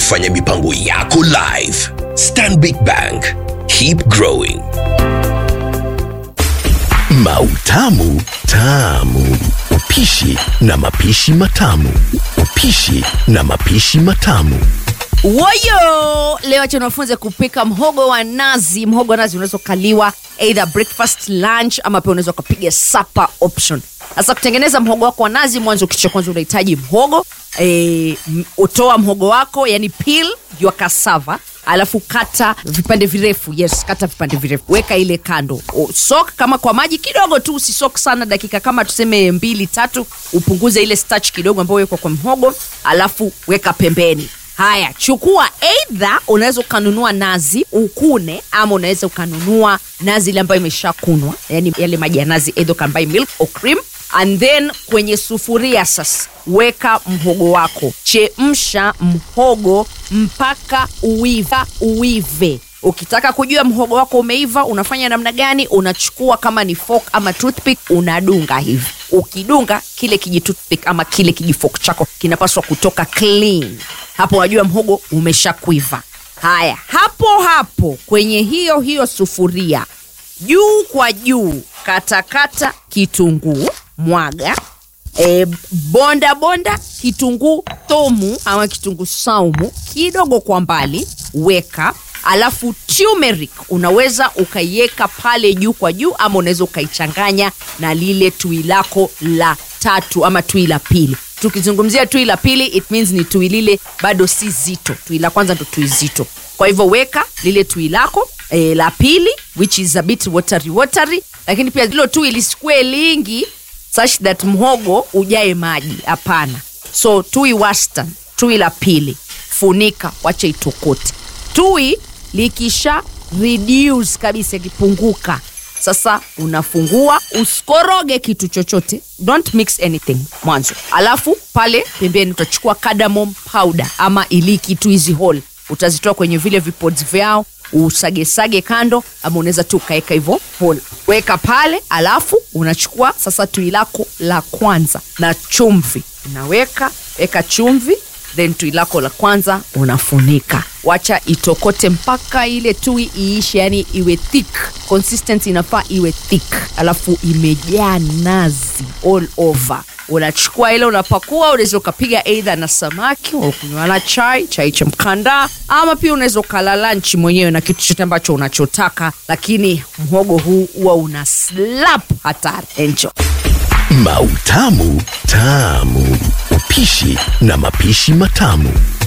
kufanya mipango yako live. Stanbic Bank, keep growing. Mautamu Tamu, upishi na mapishi matamu, upishi na mapishi matamu. Woyo! Leo acha niwafunze kupika mhogo wa nazi. Mhogo wa nazi unaweza ukaliwa either breakfast, lunch ama pia unaweza ukapiga supper option. Sasa kutengeneza mhogo wako wa nazi, mwanzo kitu cha kwanza unahitaji mhogo e, utoa mhogo wako yani peel your cassava alafu kata vipande virefu yes kata vipande virefu weka ile kando O- sok kama kwa maji kidogo tu usisok sana dakika kama tuseme mbili tatu upunguze ile starch kidogo ambayo wekwa kwa mhogo alafu weka pembeni haya chukua eidha unaweza ukanunua nazi ukune ama unaweza ukanunua nazi ile ambayo imeshakunwa yani yale maji ya nazi eidha ukambai milk or cream and then kwenye sufuria sasa weka mhogo wako chemsha mhogo mpaka uiva uive ukitaka kujua mhogo wako umeiva unafanya namna gani unachukua kama ni fork ama toothpick unadunga hivi ukidunga kile kiji toothpick ama kile kijifok chako kinapaswa kutoka clean hapo unajua mhogo umeshakuiva haya hapo hapo kwenye hiyo hiyo sufuria juu kwa juu katakata kitunguu mwaga e, bonda bonda kitunguu tomu ama kitunguu saumu kidogo kwa mbali weka alafu turmeric unaweza ukaiweka pale juu kwa juu ama unaweza ukaichanganya na lile tui lako la tatu ama tui la pili tukizungumzia tui la pili it means ni tui lile bado si zito tui la kwanza ndo tui zito kwa hivyo weka lile tui lako e, la pili which is a bit watery watery lakini pia lilo tui lisikue lingi such that mhogo ujae maji hapana so tui wastan tui la pili funika wache itokote tui likisha reduce kabisa ikipunguka sasa unafungua usikoroge kitu chochote don't mix anything mwanzo alafu pale pembeni utachukua cardamom powder ama iliki tu hizi whole utazitoa kwenye vile vipods vyao usagesage kando ama unaweza tu ukaweka hivyo whole weka pale alafu unachukua sasa tui lako la kwanza na chumvi unaweka weka chumvi then tui lako la kwanza unafunika wacha itokote mpaka ile tui iishe yani iwe thick consistency inafaa iwe thick alafu imejaa nazi all over unachukua ile unapakua unaweza ukapiga eidha na samaki unakunywa na chai chai cha mkandaa ama pia unaweza ukala lanchi mwenyewe na kitu chote ambacho unachotaka lakini mhogo huu huwa una slap hatari enjoy Mautamu Tamu, upishi na mapishi matamu.